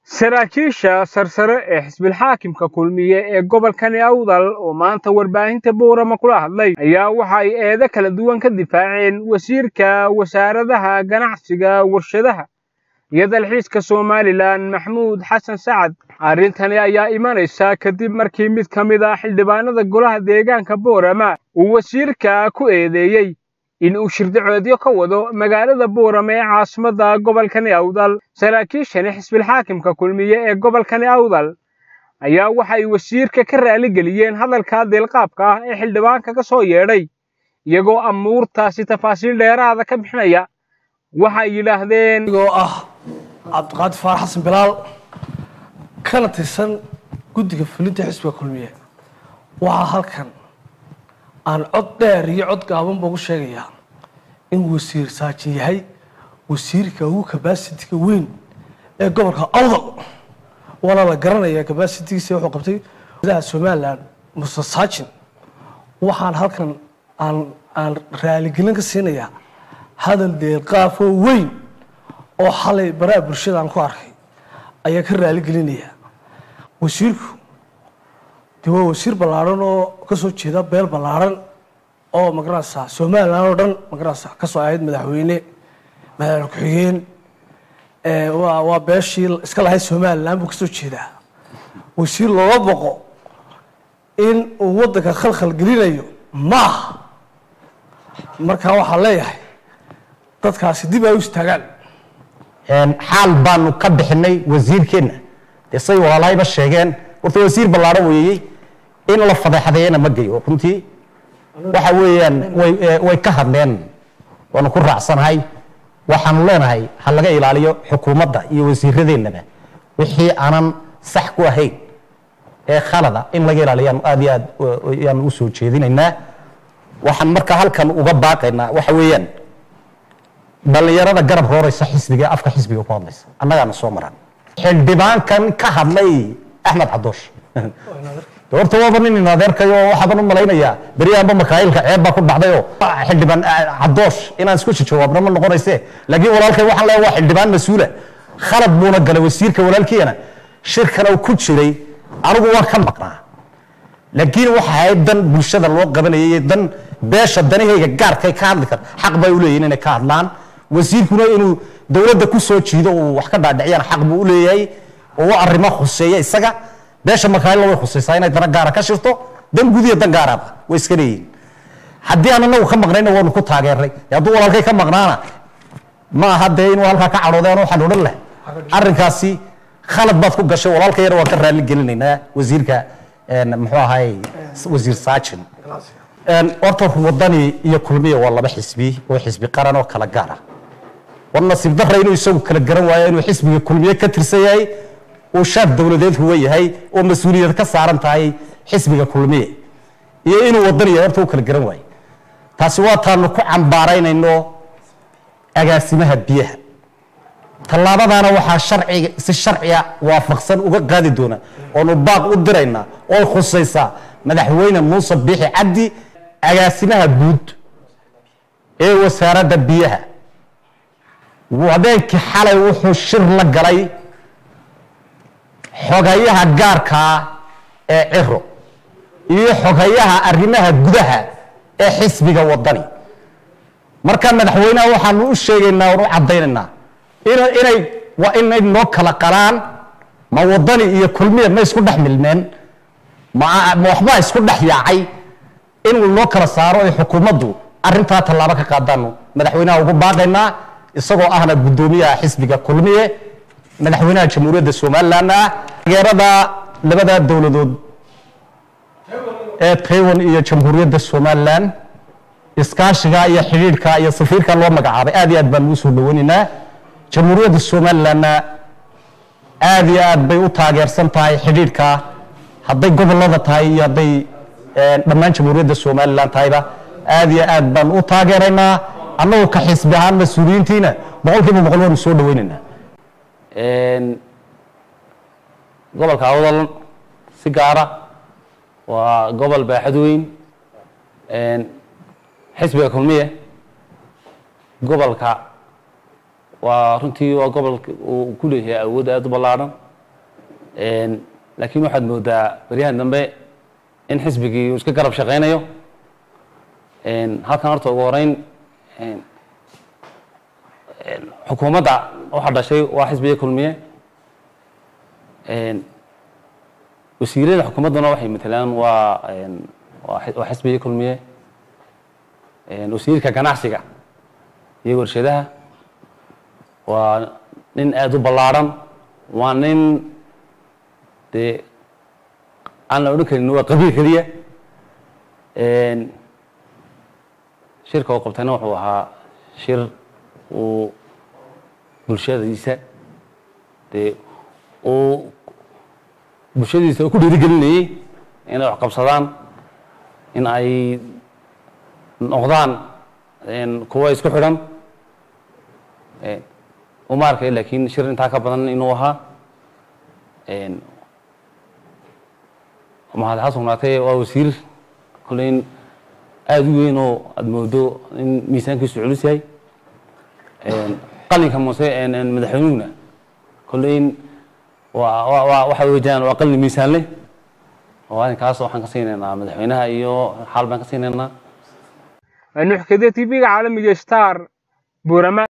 saraakiisha sarsare ee xisbilxaakimka kulmiye ee gobolkani awdal oo maanta warbaahinta buurama kula hadlay ayaa waxa ay eedo kala duwan ka difaaceen wasiirka wasaaradaha ganacsiga warshadaha iyo dalxiiska somalilan maxmuud xasan sacad arrintani ayaa imanaysa kadib markii mid ka mid ah xildhibaanada golaha deegaanka boorama uu wasiirka ku eedeeyey in uu shirdacoodyo ka wado magaalada buurama ee caasimadda gobolkani awdal saraakiishani xisbilxaakimka kulmiye ee gobolkani awdal ayaa waxay wasiirka ka raaligeliyeen hadalka deelqaabka ah ee xildhibaanka ka soo yeedhay iyagoo amuurtaasi tafaasiil dheeraada ka bixinaya waxay yidhaahdeen igoo ah cabdiqaadir faarax xasan bilaal kana tirsan guddiga fulinta xisbiga kulmiye waxaa halkan aan cod dheer iyo cod gaabanba ugu sheegayaa in wasiir saajin yahay wasiirka ugu kabasitiga weyn ee gobolka awdal waana la garanayaa kabasitigiisa wuxuu qabtay gudaha somalilan muse saajin waxaan halkan aan aan raaligelin ka siinayaa hadal deelqaafoo weyn oo xalay baraha bulshada aan ku arkay ayaa ka raaligelinayaa wasiirku de waa wasiir ballaarhan oo kasoo jeeda beel ballaarhan oo magaranaysaa somalilan oo dhan magaranaysaa kasoo ahayd madaxweyne madaxweyne ku-xigeen waa waa beeshii iska lahayd somalilan buu kasoo jeedaa wasiir looga boqo in uu waddanka khalkhal gelinayo maaha markaa waxaa leeyahay dadkaasi dib ay u istaagaan xaal baanu ka bixinay wasiirkeenna dee say walaalahayba sheegeen horta wasiir ballaadhan weeyey in la fadeexadeeyana ma geyo runtii waxa weeyaan way way ka hadleen waanu ku raacsanahay waxaanu leenahay ha laga ilaaliyo xukuumadda iyo wasiiradeennaba wixii aanan sax ku ahayn ee khalada in laga ilaaliyo aad iyo aad yaanu u soo jeedinaynaa waxaan marka halkan uga baaqaynaa waxa weeyaan dhallinyarada garab rooraysa xisbiga ee afka xisbiga ku hadlaysa annagaana soo maran xildhibaankan ka hadlay axmed cadoosh horta waaba nin adeerkayo waxaaban u malaynayaa beryahanba makaayilka ceeb baa ku dhacdayoo xildhibaan cadoosh inaan isku jawaabna ma noqonayse laakiin walaalkay waxaan leeyahay waa xildhibaan mas-uula khalad buuna galay wasiirka walaalkiina shirkana ku jiray anigu waan ka maqnaa laakiin waxa ahayd dan bulshada loo qabanayay dan beesha danahayga gaarkay ka hadli kar xaq bay u leeyihin inay ka hadlaan wasiirkuna inuu dowladda ku soo jiido uu wax ka dhaadhiciyaan xaq buu u leeyahay oo arrimo khuseeya isaga beesha makaayilla way khusaysaa inay dana gaara ka shirto dan gudiya dan gaaraba way iska leeyihin haddii aan anagu ka maqnayna waanu ku taageernay hadduu walaalkay ka maqnaana ma aha dee inuu halkaa ka cadhooday aan waxaan odhan lahay arrinkaasi khalad baad ku gashay walaalka yar waan ka raali gelinaynaa wasiirka muxuu ahay wasiir saajin horta wadani iyo kulmiya waa laba xisbi oo xisbi qaran oo kala gaar ah war nasiib darra inuu isagu kala garan waayo inuu xisbiga kulmiye ka tirsan yahay uu shaad dowladeed huwa yahay oo mas-uuliyad ka saaran tahay xisbiga kulmiye iyo inuu wadani yahay horta u kala garan waayo taasi waa taanu ku cambaaraynayno agaasimaha biyaha tallaabadaana waxaa sharciga si sharciga waafaqsan uga qaadi doona oonu baaq u diraynaa oo khusaysaa madaxweyne muuse biixi cabdi agaasimaha guud ee wasaaradda biyaha habeenkii xalay wuxuu shir la galay xogayaha gaarkaa ee ciro iyo xogayaha arrimaha gudaha ee xisbiga wadani marka madaxweyneha waxaanu u sheegaynaa oon u caddaynaynaa inay waa inay noo kala qalaan ma wadani iyo kulmiya ma isku dhex milmeen ma waxbaa isku dhex yaacay inuu noo kala saaro ay xukuumaddu arrintaa tallaabo ka qaadaanu madaxweynaha ugu baaqaynaa isagoo ahna guddoomiyaha xisbiga kulmiye madaxweynaha jamhuuriyadda somaliland ah taageerada labada dowladood ee taiwan iyo jamhuuriyadda somaliland iskaashiga iyo xidhiidhka iyo safiirka loo magacaabay aad iyo aad baan ugu soo dhaweynaynaa jamhuuriyadda somalilandna aad iyo aad bay u taageersan tahay xidhiidhka hadday gobolada tahay iyo hadday dhammaan jamhuuriyadda somaliland tahayba aad iyo aad baan u taageeraynaa annagu ka xisbi ahaan mas-uuliyiintiina boqol kiiba boqol waanu soo dhaweynaynaa gobolka awdal si gaara waa gobol baaxad weyn xisbiga kulmiye gobolka waa runtii waa gobolka uu ku leeyahay awood aada u ballaadhan laakiin waxaad moodaa beryahan dambe in xisbigii uu iska garab shaqaynayo halkan horta ugu horeyn xukuumadda waxa dhashay waa xisbiga kulmiye wasiirada xukuumadduna waxay matelaan waa waa xisbiga kulmiye wasiirka ganacsiga iyo warshadaha waa nin aada u ballaarhan waa nin dee aan la odhan karin waa qabiil keliya shirka uu qabtayna wuxuu ahaa shir uu bulshadiisa dee uu bulshadiisa uu ku dhiirigelinayey inay wax qabsadaan in ay noqdaan kuwa isku xidhan uma arkay laakiin shir intaa ka badan inuu ahaa mahad ha sugnaatee waa wasiir koleyn aada u weyn oo aada moodo in miisaankiisu culus yahay qalinka muse madaxweynuhuna koleyn waa waa waxa wejaan waa qalin miisaan leh oo arrinkaas waxaan ka siinaynaa madaxweynaha iyo xaal baan ka siinaynaa nuxkade tv-ga caalamiga star buurama